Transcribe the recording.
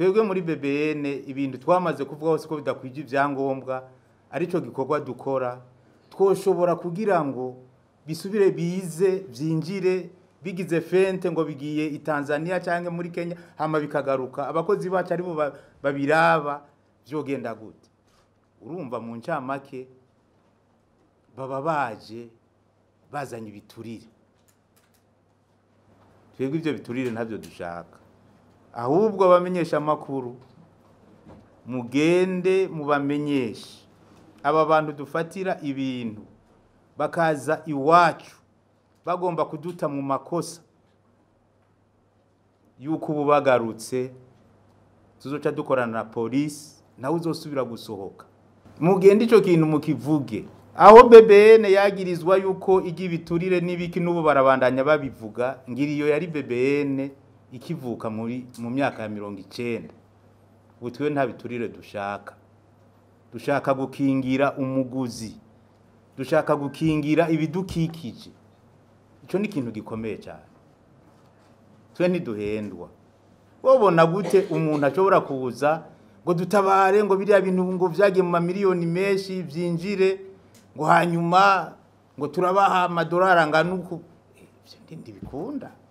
twebwe muri bbn ibintu twamaze kuvuga hose ko bidakwije ibyangombwa aricyo gikorwa dukora twoshobora kugira ngo bisubire bize byinjire bigize fente ngo bigiye i tanzania cyangwa muri kenya hama bikagaruka abakozi bacu aribo ba- babiraba byogenda gute urumva mu ncamake baba baje bazanye ibiturire twebwe ibyo biturire ntabyo dushaka ahubwo abamenyesha amakuru mugende mubamenyeshe aba bantu dufatira ibintu bakaza iwacu bagomba kuduta mu makosa yuko ubu bagarutse tuzoca dukorana na polisi nawe uzosubira gusohoka mugende icyo kintu mukivuge aho BBN yagirizwa yuko ijya ibiturire n'ibiki n'ubu barabandanya babivuga ngira iyo yari BBN ikivuka muri mu myaka ya mirongo icenda ubu twe nta biturire dushaka dushaka gukingira umuguzi dushaka gukingira ibidukikije icyo ni ikintu gikomeye cyane twe ntiduhendwa wabona gute umuntu ashobora kuza ngo dutabare ngo biriya bintu ngo byagiye mu mamiliyoni menshi byinjire ngo hanyuma ngo turabaha amadolari angana uku Eh, ibyo ndi- ntibikunda